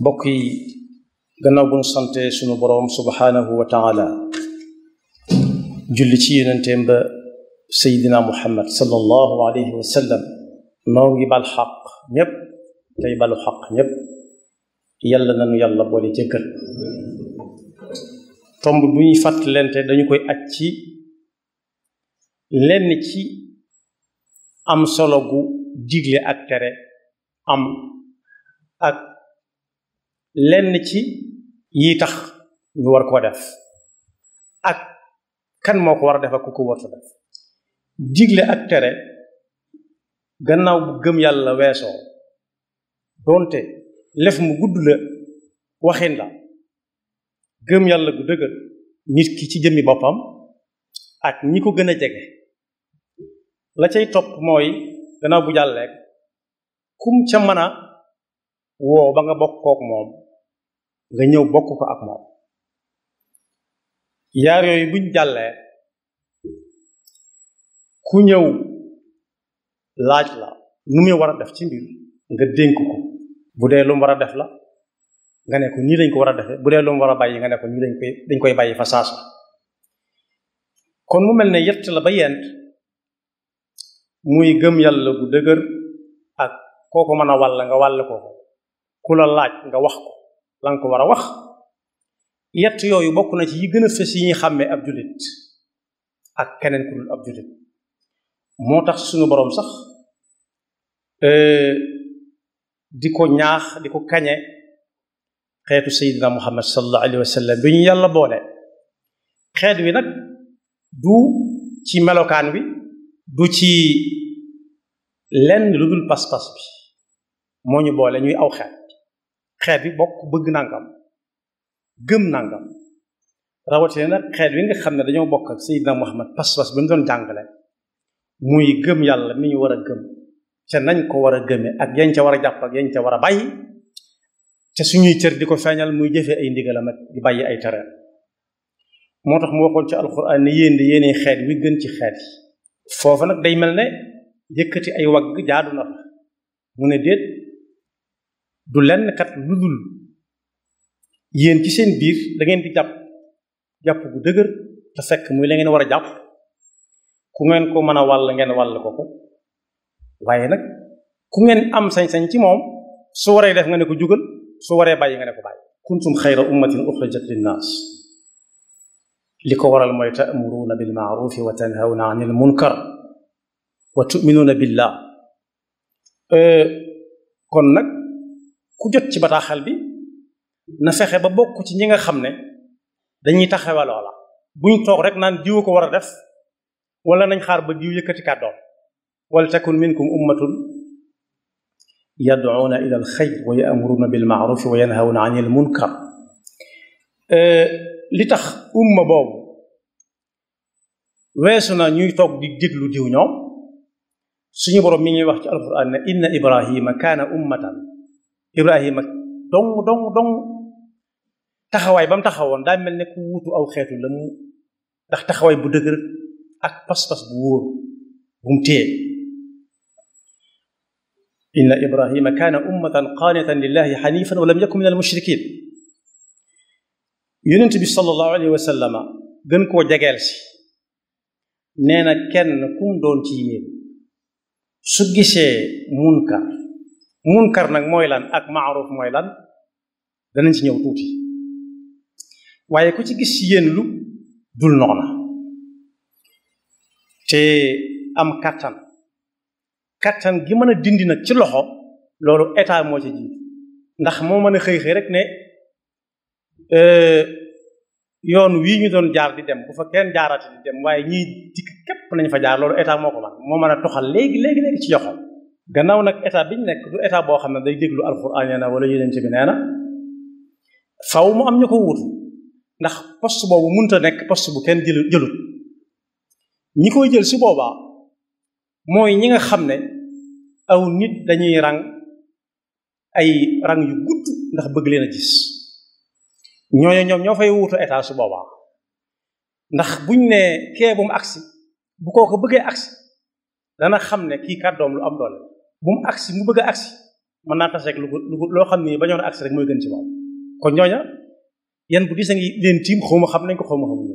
mbokk yi gannaaw bu ñu sante sunu boroom subhaanahu wa taala julli ci yonenteem ba seydina muhammad sallallahu alayhi wa sallam noo ngi bal xaq ñépp tey balu xaq ñépp yàlla nanu yàlla boole jëkkal tomb bu ñuy fàttalente dañu koy aj ci lenn ci am solo gu digle ak tere am ak lenn ci yi tax ñu war koo def ak kan moo ko war a def ak ku ko warta def digle ak tere gannaaw bu gëm yàlla weesoo doonte lef mu gudd la waxin la gëm yàlla gu dëgër nit ki ci jëmmi boppam ak ñi ko gën a jege la cay topp mooy gannaaw bu jàllee kum ca mën a woo ba nga bokk kook moom nga ñëw bokk ko ak moom yaar yooyu buñ jàllee ku ñëw laaj la nu muy war a def ci mbir nga dénk ko bu dee lu mu war a def la nga ne ko nii lañ ko war a defee bu dee lu mu war a bàyyi nga ne ko nii lañ koy dañ koy bàyyi fa saasa kon mu mel ne yett la ba yent muy gëm yàlla bu dëgër ak kooko mën a wàll nga wàll ko ku la laaj nga wax ko la nga ko war a wax yett yooyu bokk na ci yi gën a fës yi ñuy xàmmee ab jullit ak keneen ku dul ab jullit moo tax suñu boroom sax di ko ñaax di ko kañe xeetu sayidina muhammad sallallahu alayhi wa sallam bi ñu yàlla boole xeet wi nag du ci melokaan wi du ci lenn lu dul pas-pas bi moo ñu boole ñuy aw xeet xeet bi bokk bëgg nangam gëm nangam rawatina nag xeet wi nga xam ne dañoo bokk ak sayidina muhammad pas-pas bi mu doon jàngale muy gëm yàlla mi ñu war a gëm ca nañ ko war a gëme ak yañ ca war a jàpp ak yañ ca war a bàyyi te suñuy cër di ko feeñal muy jëfee ay ndigalam ak di bàyyi ay tere moo tax mu waxoon ci alquran ne yéen di yéene xeet wi gën ci xeet yi foofu nag day mel ne yëkkati ay wagg jaadu na fa mu ne déet du lenn kat lu dul yéen ci seen biir da ngeen di jàpp jàpp bu dëgër te fekk muy la ngeen war a jàpp ku ngeen ko mën a wàll ngeen wàll ko ko waaye nag ku ngeen am sañ-sañ ci moom su waree def nga ne ko jugal su waree bàyyi nga ne ko bàyyi kuntum xayra ummatin uxrijat linnaas li ko waral mooy ta'muruuna bil ma'rufi wa tanhawna anil munkar wa tu'minuuna billah kon nag ku jot ci bataaxal bi na fexe ba bokk ci ñi nga xam ne dañuy taxawe loola buñ toog rek naan diw ko war a def wala nañ xaar ba diw yëkkati kàddoom wal takun minkum ummatun yad'uuna ila al xayr wa ya'muruuna bil ma'rufi wa yanhawna anil munkar li tax umma boobu weesu na ñuy toog di déglu diw ñoom suñu boroom mi ngi wax ci alquran ne inna ibrahima kaana ummatan ibrahima dong dong dong taxawaay ba mu taxawoon daa mel ne ku wuutu aw xeetu la mu ndax taxawaay bu dëgër ak pas-pas bu wóor bu mu téye inna ibrahima kaana ummatan qaanitan lillahi xanifan wa lam yakun min al mushrikin yonent bi sallallahu alayhi wa sallama gën koo jegeel si nee na kenn kum doon ci yéen su gisee munkar munkar nag mooy lan ak maaruf mooy lan danañ ci ñëw tuuti waaye ku ci gis ci yéen lu dul noona te am kattan kattan gi mën a dindi nag ci loxo loolu état moo ci jiitu ndax moo mën a xëy xëy rek ne yoon wii ñu doon jaar di dem bu fa kenn jaarati di dem waaye ñiy dikk képp nañ fa jaar loolu état moo ko man moo mën a toxal léegi léegi léegi ci yoxam gannaaw nag état bi ñu nekk du état boo xam ne day déglu alxuraan nee na wala yeneen ci bi nee na faw mu am ñu ko wutu ndax poste boobu mënut a nekk poste bu kenn jëlu jëlut ñi koy jël si boobaa mooy ñi nga xam ne aw nit dañuy rang ay rang yu gudd ndax bëgg leen a gis ñooñu ñoom ñoo fay wuutu état su boobaa ndax buñ ne kee bu mu agsi bu koo ko bëggee agsi dana xam ne kii kàddoom lu am doole bu mu agsi mu bëgg a agsi mën naa tas rek lu lu loo xam ne bañoon agsi rek mooy gën ci moom kon ñooña yan bu gis a ngi leen tiim xawma xam nañ ko xawma xamuñu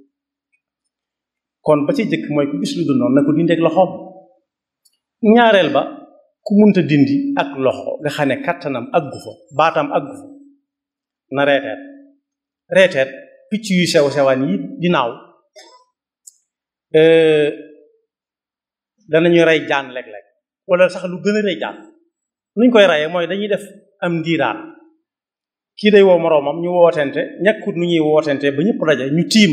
kon ba ci jëkk mooy ku gis lu dul noonu na ko dindi ak loxoom ñaareel ba ku munta dindi ak loxo nga xam ne kattanam aggu fa baatam aggu fa na reeteet reeteet picc yu sew sewaan yi di naaw danañu rey jaan léeg-léeg wala sax lu gën a rey jaan nuñ koy reyee mooy dañuy def am ndiiraan kii day woo moroomam ñu wootente ñàkkut nu ñuy wootente ba ñëpp daje ñu tiim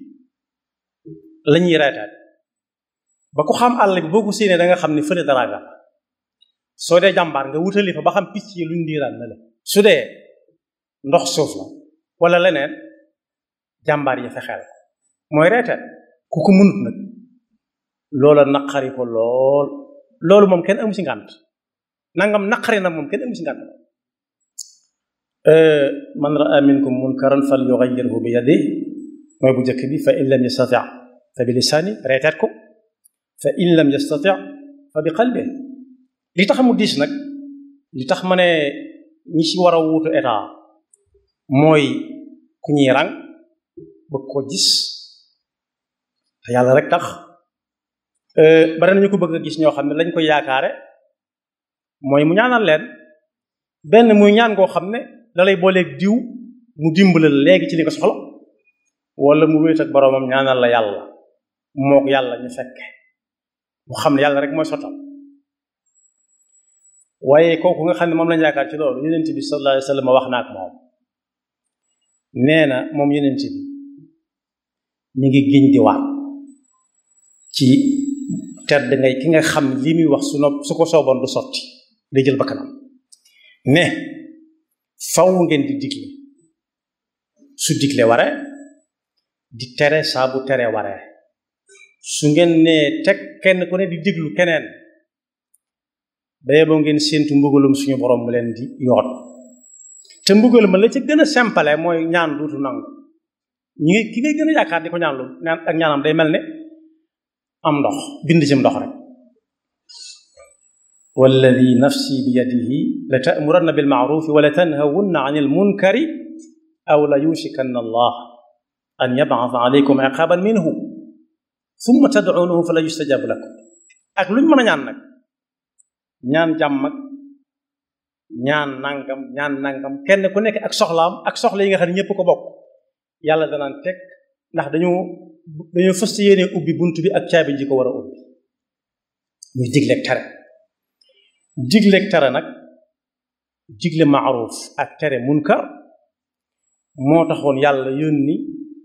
la ñuy reeteet ba ku xam àll bi boo ko séenee da nga xam ne fële dara nga soo dee jàmbaar nga wutali fa ba xam picc yi luñ ndiiraan na la su dee ndox suuf la wala leneen jàmbaar yi fexeel mooy reeteet ku ko mënut nag loola naqari ko lool loolu moom kenn amu ci ngànt nangam naqari na moom kenn amu ci ngànt man raa minkum munkaran fal yughayyirhu bi yadihi mooy bu njëkk bi fa in lam yastati fa bi lisaani reeteet ko fa in lam yastati fa bi qalbi li tax mu diis nag li tax ma ne ñi ci war a wuutu état mooy ku ñuy rang bëgg ko gis te yàlla rek tax bari nañu ko bëgg a gis ñoo xam ne lañ koy yaakaare mooy mu ñaanal leen benn muy ñaan goo xam ne da lay booleeg diw mu dimbale la léegi ci li ko soxla wala mu wéet ak boroomam ñaanal la yàlla mook yàlla ñu fekke mu xam ne yàlla rek mooy sottal waaye kooku nga xam ne moom lañ yaakaar ci loolu yonent bi sallallahu alayhi wa sallam wax na ak moom nee na moom yonent bi ñu ngi giñ di waat ci tedd ngay ki nga xam li muy wax su nopp su ko sooboon du sotti day jël bakkanam ne faw ngeen di digle su digle ware di tere saa bu tere ware su ngeen ne teg kenn ku ne di diglu keneen baye boo ngeen séentu mbugalum suñu borom mu leen di yoot te mbugal ma la ca gën a simple mooy ñaan duutu nangu ñi ngi ki ngay gën a yaakaar di ko ñaan lu ñaan ak ñaanam day mel ne am ndox bind ci ndox rek walladi nafsi bi yadihi la ta'muranna bil ma'rufi wa la tanhawunna 'anil munkari aw la yushikanna allah an yab'atha 'alaykum 'iqaban minhu thumma tad'unahu fala yustajabu lakum ak luñ mën a ñaan nag ñaan jàmm ak ñaan nangam ñaan nangam kenn ku nekk ak soxlaam ak soxla yi nga xam ne ñëpp ko bokk yàlla danaan teg ndax dañu dañoo fës yéene ubbi bunt bi ak caabi ji ko war a ubbi muy digleeg tere digleeg tere nag digle maaruf ak tere munkar moo taxoon yàlla yónni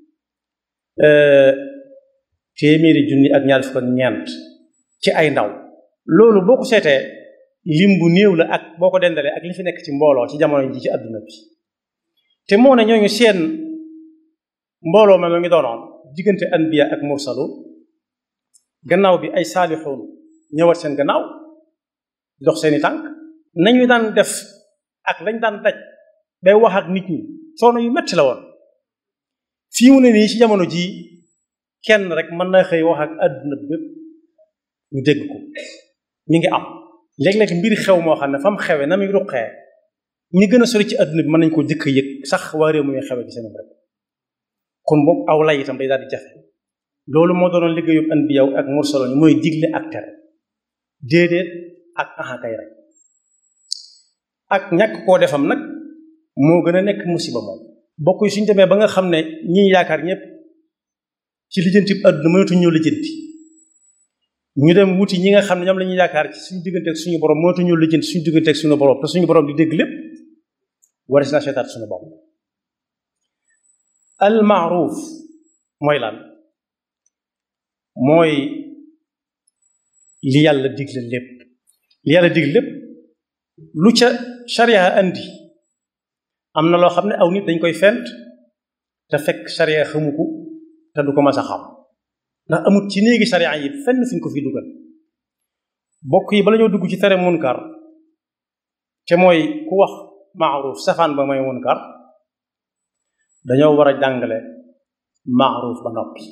téeméeri junni ak ñaar fukk ak ñeent ci ay ndaw loolu boo ko seetee lim bu néew la ak boo ko dendalee ak li fi nekk ci mbooloo ci jamono ji ci àdduna bi te moo ne ñooñu seen mbooloo ma ngi doonoon diggante anbiya ak mursalu gannaaw bi ay saalixuun ñëwat seen gannaaw di dox seeni tànk nañu daan def ak lañ daan daj bay wax ak nit ñi soono yu metti la woon fii mu ne nii ci jamono ji kenn rek mën na xëy wax ak àdduna bépp ñu dégg ko mi ngi am léeg-léeg mbir xew moo xam ne fa mu xewe na muy ruqee ñi gën a sori ci àdduna bi mën nañ ko jëkk yëg sax waa réew muy xewe ci seen rek kon boobu aw lay itam day daal di jafe loolu moo doonoon liggéeyub anbiya ak mursaloon mooy digle ak tere déedéet ak axakay rek ak ñàkk koo defam nag moo gën a nekk musiba moom bokk yi suñ demee ba nga xam ne ñi yaakaar ñëpp ci lijjanti àdduna mënatuñ ñoo lijjanti ñu dem wuti ñi nga xam ne ñoom la ñuy yaakaar ci suñu diggante ak suñu borom mënatuñ ñoo lijjanti suñu diggante ak suñu borom te suñu borom di dégg lépp war si naa seetaat suñu bopp al maaruf mooy lan mooy li yàlla digle lépp li yàlla digle lépp lu ca sharia andi am na loo xam ne aw nit dañ koy fent te fekk sharia xamu ko te du ko mas a xam ndax amut ci néegi sharia yi fenn fi ñu ko fi dugal bokk yi bala ñoo dugg ci tere munkar te mooy ku wax maaruf safaan ba mooy munkar dañoo war a jàngale maaruf ba noppi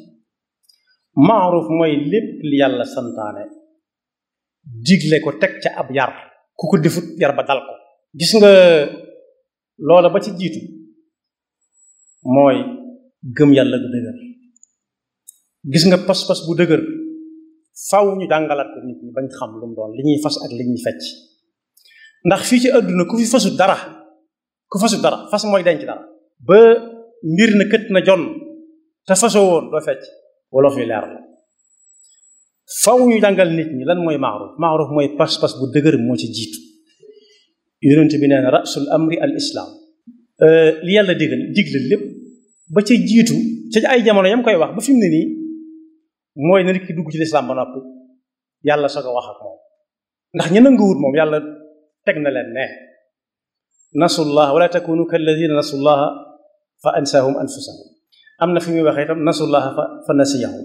maaruf mooy lépp li yàlla santaane digle ko teg ca ab yar ku ko defut yar ba dal ko gis nga loola ba ci jiitu mooy gëm yàlla bu dëgër gis nga pas-pas bu dëgër faw ñu jàngalaat ko nit ñi bañ xam lu mu doon li ñuy fas ak li ñuy fecc ndax fii ci àdduna ku fi fasut dara ku fasut dara fas mooy denc dara ba mbir na kët na jonn te fasoo woon doo fecc wolof yi leer la faw ñu jàngal nit ñi lan mooy maaruf maaruf mooy pas-pas bu dëgër moo ci jiitu yonent bi nee na rasul amri al islam li yàlla digal digle lépp ba ca jiitu ca ay jamono yam koy wax ba fi mu ne nii mooy na nit ki dugg ci lislaam ba noppi yàlla soog a wax ak moom ndax ña nanguwut moom yàlla teg na leen ne nasullah wala takunu kalladina nasullaha fa ansahum anfusahum am na fi muy waxee itam nasullaha fa fa nasiyahum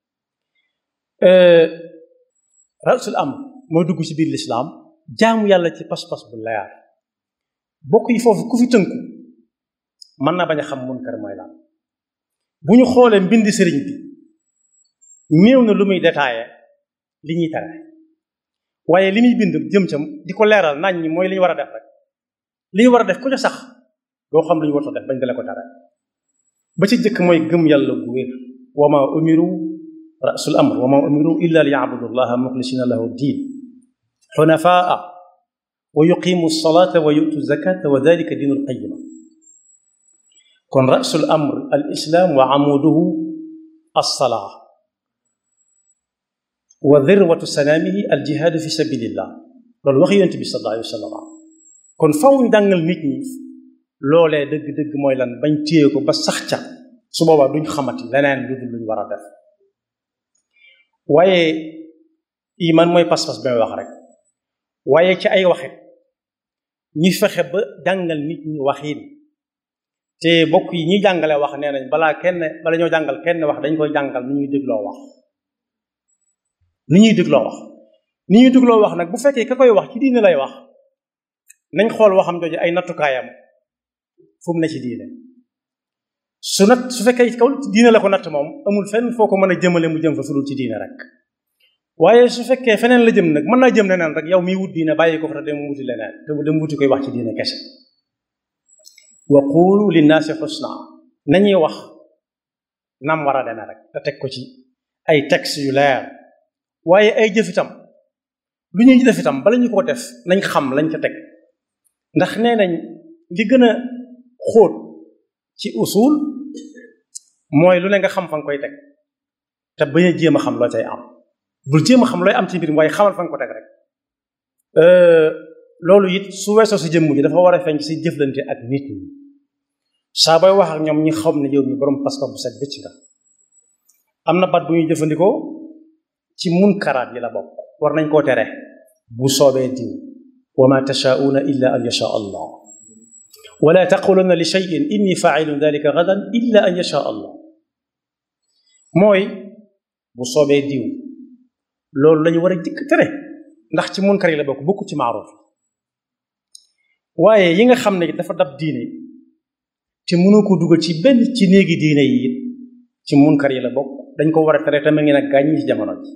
rasul am mooy dugg ci biir lislaam jaamu yàlla ci pas-pas bu leer bokk yi foofu ku fi tënku mën na bañ a xam munkar mooy lan bu ñu xoolee mbindi sëriñ bi néew na lu muy détaillé li ñuy tere waaye li muy bind jëm cam di ko leeral nañ ñi mooy li ñu war a def rek li ñu war a def ku ca sax doo xam lu ñu warta def bañ dale ko tere ba ci jëkk mooy gëm yàlla gu wér wa ma umiru rasul amr wa ma umiru illa li yabudu llaha muxlisina lahu diin xunafaa wa yuqimu salata wa yutu zakata wa dalika diinu lqayima kon rasul amr al islam wa amuduhu alsalaa wa dirwatu sanaamihi al jihaadu fi sabilillah loolu wax yonent bi sallallahu alayhi wa sallam kon faw ñu jàngal nit ñi loolee dëgg-dëgg mooy lan bañ téye ko ba sax ca su boobaa duñ xamati leneen lu dul luñ war a def waaye iman mooy pas-pas bi may wax rek waaye ci ay waxit ñi fexe ba jàngal nit ñi waxiin te bokk yi ñi jàngale wax nee nañ balaa kenn bala ñoo jàngal kenn wax dañ koy jàngal ni ñuy dégloo wax ni ñuy dégloo wax ni ñuy dégloo wax nag bu fekkee ka koy wax ci diine lay wax nañ xool waxam jooju ay nattukaayam fu mu ne ci diine su nat su fekkee kaw diine la ko natt moom amul fenn foo ko mën a jëmale mu jëm fa fudul ci diine rek waaye su fekkee feneen la jëm nag mën naa jëm leneen rek yow miy wut diine bàyyi ko fa te dem wuti leneen te dem wuti koy wax ci diine kese wa qulu linnaasi xusna nañuy wax nam war a deme rek te teg ko ci ay texte yu leer waaye ay jëf itam lu ñuy def itam bala ñu ko def nañ xam lañ ca teg ndax nee nañ li gën a xóot ci usul mooy lu ne nga xam fa nga koy teg te bañ a jéem a xam loo cay am bul jéem a xam looy am ci mbir mi waaye xamal fa nga ko teg rek loolu it su weesoo sa jëmm ji dafa war a feeñ ci si jëflante ak nit ñi saa booy wax ak ñoom ñi xam ne yow mi borom pas-pas bu set bëcc nga am na baat bu ñuy jëfandikoo ci munkaraat yi la bokk war nañ koo tere bu soobee diw wa ma tashaauna illa an yasha allah wala taquluna li cheyin inni failun dalika gadan illa an yasha allah mooy bu soobee diw loolu lañu war a jëkk tere ndax ci munkar yi la bokk bokku ci maaruf waaye yi nga xam ne dafa dab diine te mënu ko dugal ci benn ci néegi diine yi it ci munkar yi la bokk dañ ko war a tere tamit ngi nag gàññi ci jamono ji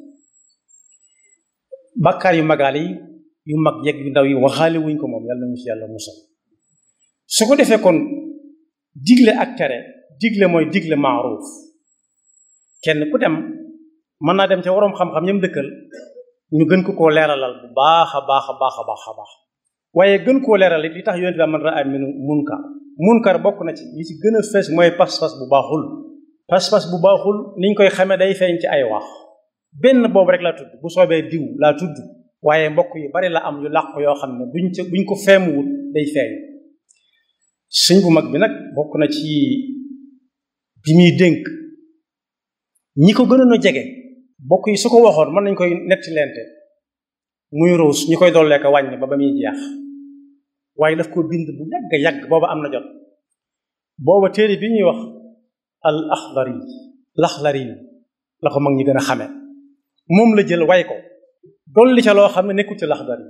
bàkkaar yu magaale yi yu mag yegg yu ndaw yi waxaale wuñ ko moom yàlla ñu ci yàlla musal su ko defee kon digle ak tere digle mooy digle maaruf kenn ku dem mën naa dem ca waroom xam-xam ñam dëkkal ñu gën ko koo leeralal bu baax a baax a baax a baax a baax waaye gën koo leeral it li tax yonent bi man raa minu munkar munkar bokk na ci li ci gën a fees mooy pas-pas bu baaxul pas-pas bu baaxul niñ koy xamee day feeñ ci ay wax benn boobu rek laa tudd bu soobee diw laa tudd waaye mbokk yu bari la am yu làqu yoo xam ne buñ ca buñ ko feemuwut day feeñ sëñ bu mag bi nag bokk na ci bi muy dénk ñi ko gënoon a jege bokk yi su ko waxoon mën nañ koy netti lente muy ruus ñu koy dollee ko wàññi ba ba muy jeex waaye daf ko bind bu yàgg yàgg booba am na jot booba téere bi ñuy wax al axdari laxlari la ko mag ñi gën a xame moom la jël way ko dolli ca loo xam ne nekkul ci laxdari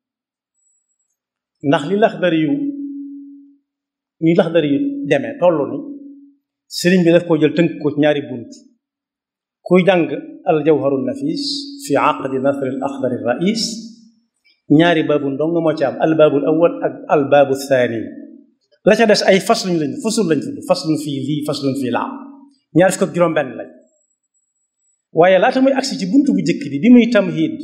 ndax li laxdari yu ni laxdari yu demee tollu ni sëriñ bi daf koo jël tënk ko ci ñaari bunt kuy jàng al jawharu nafis fi aqdi nasr al axdari rais ñaari baabu ndong moo ci am albaabul awal ak albaabu thani la ca des ay fasluñ lañ fasul lañ tudd faslun fii lii faslun fii laa ñaar fukk ak juróom benn lañ waaye laata muy agsi ci buntu bu jëkk bi bi muy tamhid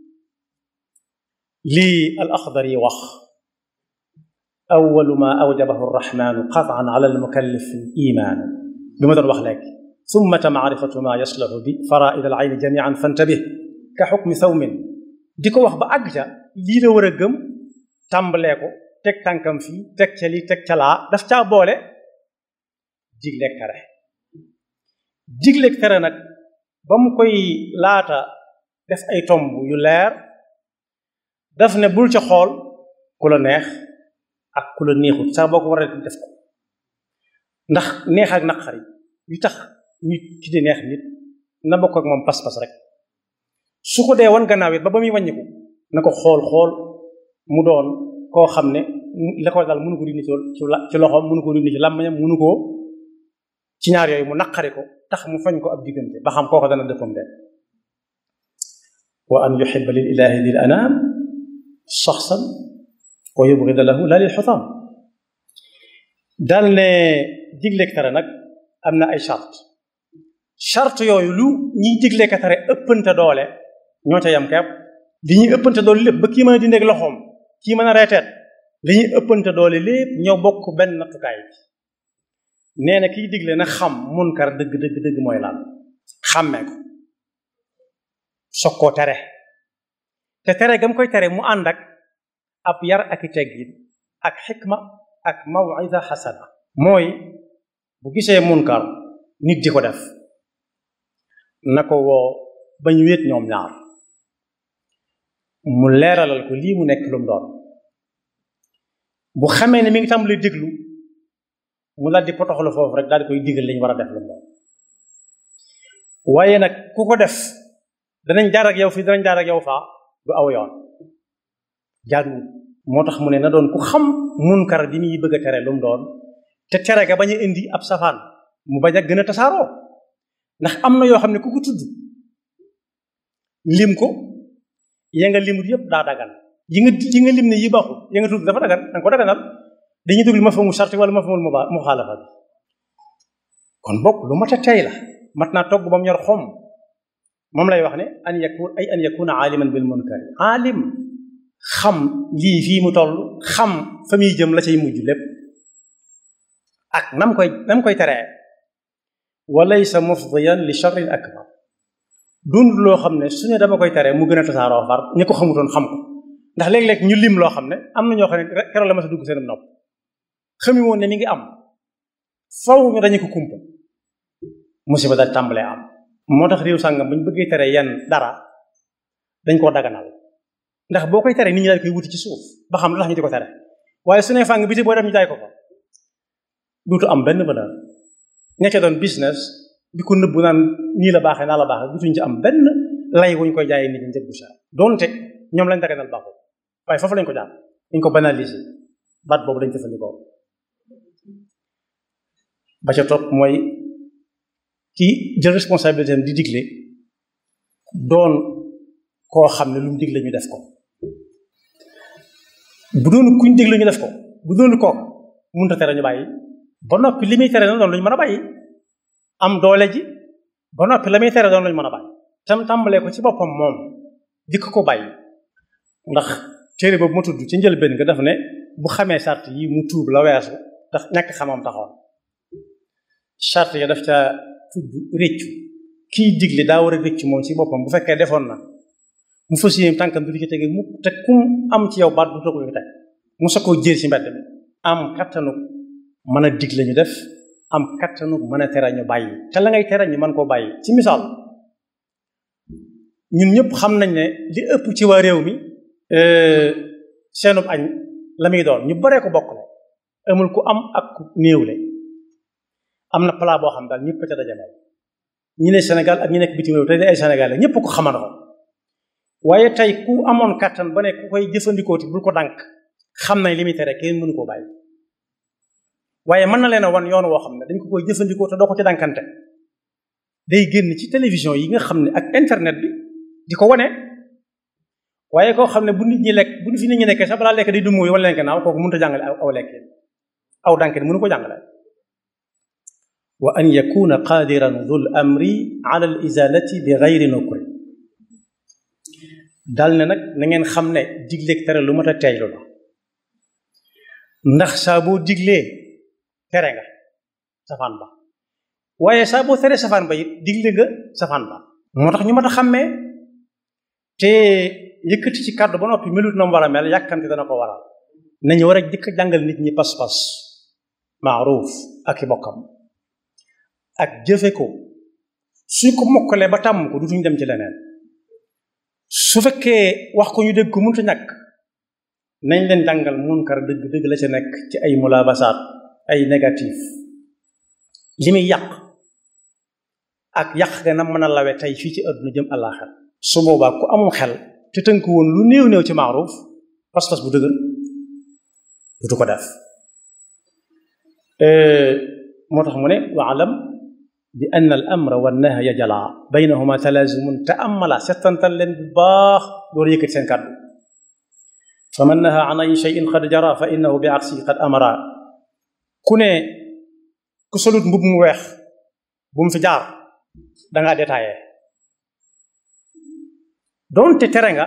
lii al axdar yi wax awalu ma awjabahu arrahmanu qataan ala almukallif iman bi ma doon wax léegi summa maarifatu ma yaslahu bi faraid al ayni jamian fantabih ka xukmi sawmin di ko wax ba àgg ca lii la war a gëm tàmbalee ko teg tànkam fii teg ca lii teg ca laa daf caa boole digleeg tere digleeg tere nag ba mu koy laata def ay tomb yu leer daf ne bul ca xool ku la neex ak ku la neexut sax boo ko war a def ko ndax neex ak naqari yu tax nit ki di neex nit na bokk ak moom pas-pas rek su ko dee wan gannaaw it ba ba muy wàññiku na ko xool xool mu doon koo xam ne la ko dal mënu ko dindi ci loxoom mënu ko dindi ci làmmiñam mënu ko ci ñaar yooyu mu naqari ko tax mu fañ ko ab diggante ba xam kooko dana dëppam de wa an yuhibba lil ilahi dil anam shaxsan wa yubghida lahu la lil xutam daal ne digleeg tere nag am na ay charte charte yooyu lu ñiy diglee ka tere ëppante doole ñoo ca yam kepp li ñuy ëppante doole lépp ba kii mën a dindeeg loxoom kii mën a reeteet li ñuy ëppante doole lépp ñoo bokk benn nattukaay bi nee na kiy digle na xam munkar dëgg dëgg dëgg mooy lan xàmmee ko soog koo tere te tere gam koy tere mu ànd ak ab yar ak i teggin ak xikma ak mawida xasana mooy bu gisee munkar nit di ko def na ko woo bañ wéet ñoom ñaar mu leeralal ko lii mu nekk lu mu doon bu xamee ne mi ngi tàmbali déglu mu daal di potoxlu foofu rek daal di koy digal li ñu war a def lu mu doon waaye nag ku ko def danañ jaar ak yow fii danañ jaar ak yow faa du aw yoon jaaduwul moo tax mu ne na doon ku xam munkar bi muy bëgg a tere lu mu doon te tere ga bañ a indi ab safaan mu bañ a gën a tasaaroo ndax am na yoo xam ne ku ko tudd lim ko ya nga limut yëpp daa dagan yi nga yi nga lim ne yi baaxul ya nga tudd dafa dagan danga ko daganal dañuy dugg ma fa mu sarti wala ma fa mu muxaalafa bi kon bokk lu mat a tey la mat naa togg ba mu ñor xom moom lay wax ne an yakun ay an yakuna aaliman bil munkari aalim xam lii fii mu toll xam fa muy jëm la cay mujj lépp ak nam koy nam koy teree wa laysa mufdiyan li sharrin akbar dund loo xam ne su ne dama koy teree mu gën a tasaaroo far ñi ko xamutoon xam ko ndax léeg-léeg ñu lim loo xam ne am na ñoo xam ne keroog la ma sa dugg seen nopp xami woon ne mi ngi am faw ñu dañu ko kumpa musiba daal tàmbalee am moo tax réew sàngam bu ñu bëggee tere yenn dara dañ koo daganal ndax boo koy tere nit ñi daal koy wuti ci suuf ba xam lu tax ñu di ko tere waaye su ne fàng biti boo dem ñu jaay ko fa duutu am benn valeur ña ca doon business di ko nëbbu naan nii la baaxee naa la baaxee dutuñ ci am benn lay wuñ koy jaayee nit ñi njëg bu cher donte ñoom lañ daganal baaxul waaye foofu lañ ko jaar dañ ko banaliser baat boobu lañ jëfandikoo ba ca topp mooy ki jël responsabilité am di digle doon koo xam ne lu mu digle ñu def ko bu doon kuñ digle ñu def ko bu doon kooka mënut a tere ñu bàyyi ba noppi li muy tere na doon lu ñu mën a bàyyi am doole ji ba noppi la muy tere doon lu ñu mën a bàyyi tam tàmbalee ko ci boppam moom dikk ko bàyyi ndax téere boobu ma tudd ci njëlbéen nga def ne bu xamee sart yi mu tuub la weesu ndax ñàkk xamam taxoon sart ya daf ca tudd réccu kiy digle daa war a réccu moom ci boppam bu fekkee defoon na mu fas yéene tànkam du ci tege mu te kum am ci yow baat du toog ñu teg mu sa koo jër ci mbedd mi am kattanu mën a digle ñu def am kattanu mën a tere ñu bàyyi te la ngay tere ñu mën koo bàyyi ci misaal ñun ñëpp xam nañ ne li ëpp ci waa réew mi seenub añ la muy doon ñu baree ko bokk la amul ku am ak ku néewle am na plat boo xam daal ñëpp ca dajaloo ñi ne Sénégal ak ñi nekk bitim réew te di ay Sénégalais ñëpp ko xamandoo waaye tey ku amoon kàttan ba ne ku koy jëfandikoo ti bul ko dànk xam nañ li muy tere kenn mënu koo bàyyi waaye mën na leen a wan yoon woo xam ne dañ ko koy jëfandikoo te doo ko ci dànkante day génn ci télévision yi nga xam ne ak internet bi di ko wane waaye koo xam ne bu nit ñi lekk bu fi nit ñi nekkee sax balaa lekk day dumóoyu wala leen naaw kooku mënut a jàngale aw lekk aw dànk mënu ko jàngale wa an yakuna qadiran dul amri ala al izalati bi gayri nukri dal ne nag na ngeen xam ne digleeg tere lu mat a teeylu la ndax saa boo diglee tere nga safaan ba waaye saa boo tere safaan ba it digle nga safaan ba moo tax ñu mat a xàmmee te yëkkati ci kàddu ba noppi melut na mu war a mel yàkkamte dana ko waral nañu war a jëkk jàngal nit ñi pas-pas maaruf ak i bokkam ak jëfe ko suñ ko mokkalee ba tàmm ko dutuñ dem ci leneen su fekkee wax ko ñu dégg ko mënut a ñàkk nañ leen jàngal munkar dëgg dëgg la ca nekk ci ay mulaabasaat ay négatif li muy yàq ak yàq ga na mën a lawe tey fii ci àdduna jëm àllaaxir su boobaa ku amul xel te tënk woon lu néew néew ci maaruf pas-pas bu dëgër dutu ko def moo tax mu ne waalam bi ann al amra wa nahya jala baynahuma talaazumun te amala settantal leen bu baax door yëkkati seen kàddu fa man naha an ay cheyin qad jara fa innahu bi aksi qad amara ku ne ku solut mbub mu weex bu mu fi jaar dangaa détaillé doonte tere nga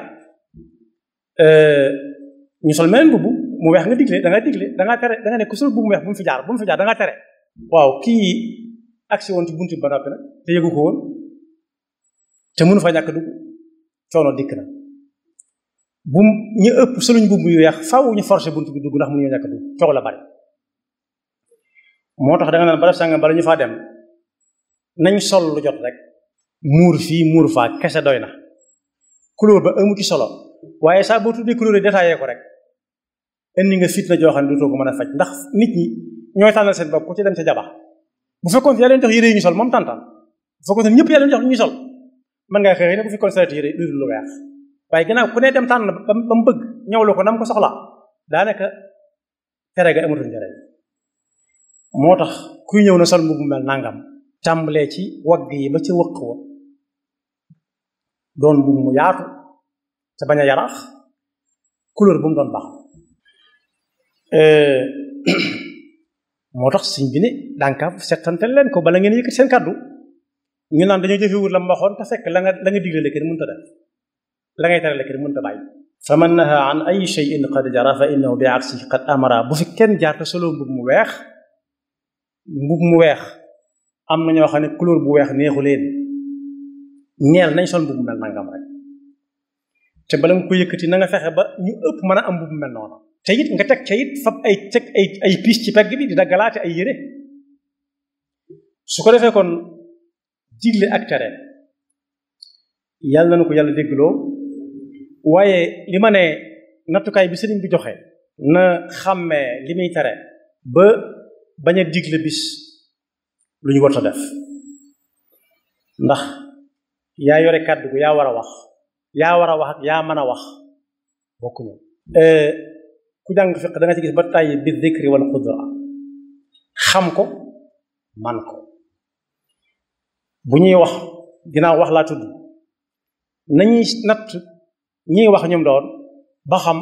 ñu sol meneen mbubb mu weex nga digle da nga digle da nga tere da nga ne ku sol mbubb mu weex bu mu fi jaar bu mu fi jaar da nga tere waaw kii agsi woon ci buntu ba noppi nag te yëgu ko woon te mënu fa ñàkk dugg coono dikk na bu ñu ëpp soluñ mbubb yu weex faw ñu forcé buntu bi dugg ndax mënu ñu ñàkk dugg coow la bari moo tax da nga naan barab sàngam bala ñu faa dem nañ sol lu jot rek muur fii muur faa kese doy na couleur ba amu ci solo waaye saa boo tuddee couleur yi détaillé ko rek indi nga fitna joo xam ne dootoo ko mën a faj ndax nit ñi ñooy tànnal seen bopp ku ci dem ca jaba bu fekkoon yaa leen jox yére yi ñu sol moom tàntaan bu fekkoon ñëpp yaa leen jox lu ñuy sol mën ngaa xëy ne bu fekkoon saret yére lu lu weex waaye ginnaaw ku ne dem tànn ba mu bëgg ñëwlu ko nam ko soxla daanaka tere ga amatul njëriñ moo tax kuy ñëw na sol mbubb mu mel nangam tàmbalee ci wagg yi ba ci wëq wa doon mbubb mu yaatu te bañ a yaraax couleur bu mu doon baax moo tax suñ bi ne dànkaaf settantel leen ko bala ngeen yëkkati seen kàddu ñu naan dañoo jëfewut la mu waxoon te fekk la nga la nga digle la kenn mënta def la ngay tere la kenn mënta bàyyi fa man naha an ay shay'in qad jara fa innahu bi aksi qad amara bu fi kenn jaar te solo mbub mu weex mbub mu weex am na ñoo xam ne couleur bu weex neexu leen ñeel nañ sol mbub mu mel nangam rek te bala nga ko yëkkati na nga fexe ba ñu ëpp mën a am mbub mu mel noonu te it nga teg ca it fab ay teg ay ay piis ci pegg bi di daggalaate ay yére su ko defee kon digle ak tere yàlla na ko yàlla déggloo waaye li ma ne nattukaay bi sëriñ bi joxe na xàmmee li muy tere ba bañ a digle bis lu ñu warta def ndax yaa yore kàddu gu yaa war a wax yaa war a wax ak yaa mën a wax bokkuñu ku jàng fiq da nga ci gis ba tàyyi bi zikri wal qudra xam ko man ko bu ñuy wax ginnaaw wax laa tudd nañuy natt ñiy wax ñoom doon ba xam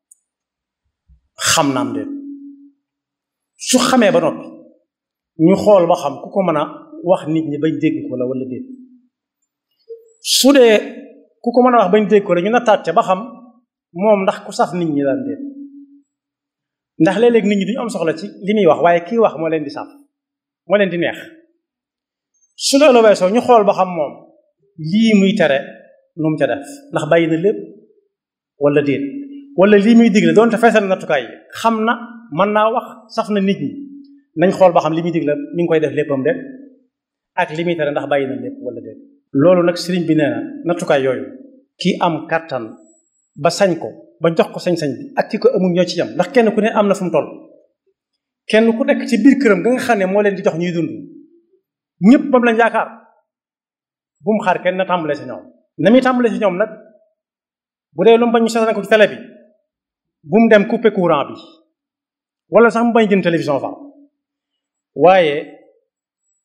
xam naam déet su xamee ba noppi ñu xool ba xam ku ko mën a wax nit ñi bañ dégg ko la wala déet su dee ku ko mën a wax bañ dégg ko la ñu nattaat ca ba xam moom ndax ku saf nit ñi daan déet ndax léeg-léeg nit ñi duñu am soxla ci li muy wax waaye kii wax moo leen di saf moo leen di neex su loolu weesoo ñu xool ba xam moom lii muy tere nu mu ca def ndax bàyyi na lépp wala déet wala lii muy digle doonte feesal nattukaay yi xam na mën naa wax saf na nit ñi nañ xool ba xam li muy digle mi ngi koy def léppam de ak li muy tere ndax bàyyi na lépp wala déet loolu nag sëriñ bi nee na nattukaay yooyu kii am kàttan ba sañ ko ba jox ko sañ-sañ bi ak ki ko amul ñoo ci yam ndax kenn ku ne am na fu mu toll kenn ku nekk ci biir këram nga nga xam ne moo leen di jox ñuy dund ñëpp moom lañ yaakaar bu mu xaar kenn na tàmbalee si ñoom na muy tàmbalee si ñoom nag bu dee lu mu bañ ñu seetaan ko ci télé bi bu mu dem couper courant bi wala sax mu bañ jënd télévision fa waaye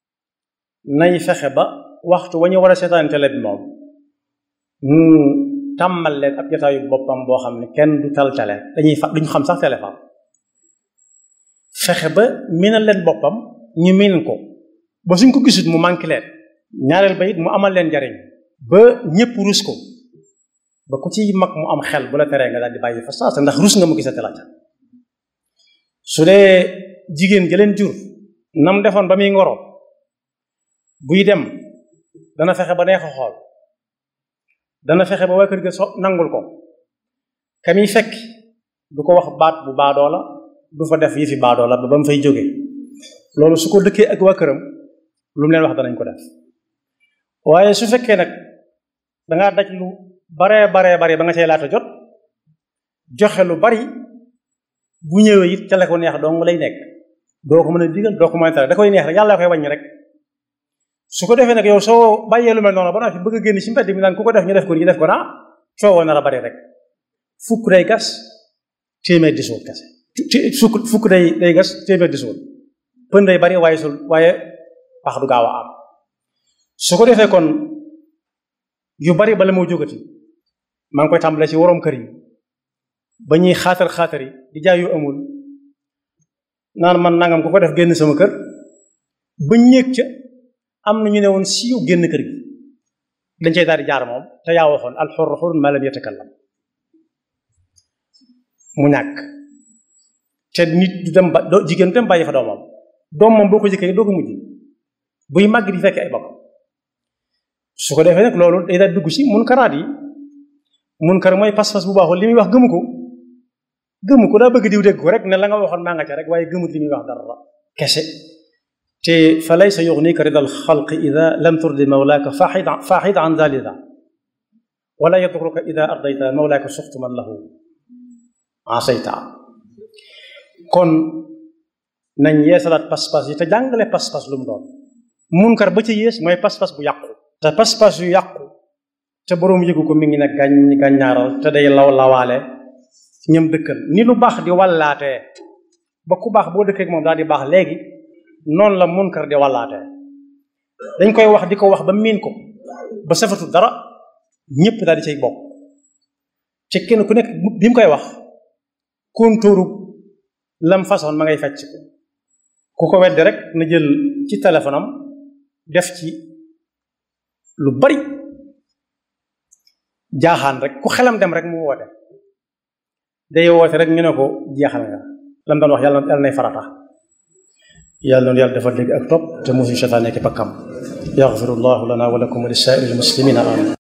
nay fexe ba waxtu wa ñu war a seetaan télé bi moom mu tàmmal leen ab jotaayu boppam boo xam ne kenn du tal tele dañuy fa duñu xam sax téléphone fexe ba miinal leen boppam ñu miin ko ba suñ ko gisut mu manqué leen ñaareel ba it mu amal leen njariñ ba ñëpp rus ko ba ku ci mag mu am xel bu la teree nga daal di bàyyi fa saasa ndax rus nga mu gisate la ca su dee jigéen ja leen jur nam defoon ba muy ngoro buy dem dana fexe ba neex a xool dana fexe ba waa kër ga so nangul ko ka muy fekk du ko wax baat bu baadoo la du fa def yi fi baadoo la ba ba mu fay jóge loolu su ko dëkkee ak waa këram lu mu leen wax danañ ko def waaye su fekkee nag dangaa daj lu baree baree bari ba nga cay laata jot joxe lu bari bu ñëwee it ca la ko neex dong lay nekk doo ko mën a digal doo ko mën a tere da koy neex rek yàlla koy wàññi rek su ko defee nag yow soo bàyyee lu mel noonu ba naa fi bëgg a génn ci mbedd mi naan ku ko def ñu def ko ñu def ko naa coowoo nar a bari rek fukk day gas téeméer di suul kese fukk fukk day day gas téeméer di suul pën day bari waaye sul waaye pax du gaaw a am su ko defee kon yu bari bala moo jógati maa ngi koy tàmbale ci waroom kër yi ba ñuy xaatar xaatar yi di jaay yu amul naan man nangam ku ko def génn sama kër ba ñéeg ca am na ñu ne woon siiw génn kër gi dañ cay daal di jaar moom te yaa waxoon alxur xurun ma lam yatakallam mu ñàkk te nit du dem ba jigéen dem bàyyi fa doomam doom moom boo ko jëkkee doo ko mujj buy màgg di fekk ay bokk su ko defee nag loolu day daal dugg ci munkaraat yi munkar mooy pas-pas bu baaxul li muy wax gëmu ko gëmu ko daa bëgg diw dégg ko rek ne la nga waxoon maa nga ca rek waaye gëmut li muy wax dara kese te fa laysa yuxnika rida alxalqi ida lam turdi mawlaaka faaxid faaxid an dalida wala yadruka ida ardayta mawlaaka suxtu man lahu asayta kon nañ yeesalaat pas-pas yi te jàngale pas-pas lu mu doon munkar ba ca yées mooy pas-pas bu yàqu te pas-pas yu yàqu te boroom yëgu ko mi ngi ne gàñ gàññaaral te day law lawaale ñam dëkkal ni lu baax di wallaatee ba ku baax boo dëkkee ak moom daal di baax léegi noonu la munkar di wallaatee dañ koy wax di ko wax ba miin ko ba safatu dara ñëpp daal di cay bokk ci kenn ku nekk bi mu koy wax kontóoru lam façon ma ngay fecc ko ku ko weddi rek na jël ci téléphone am def ci lu bari jaaxaan rek ku xelam dem rek mu woote day woote rek ñu ne ko jeexal nga lam doon wax yàlla yàlla nay farata yàlla noonu yàlla dafa dégg ak topp te musuñu seytaane nekk pakkam yaxfirullahu lana wa lakum wa li saa'iril muslimina amin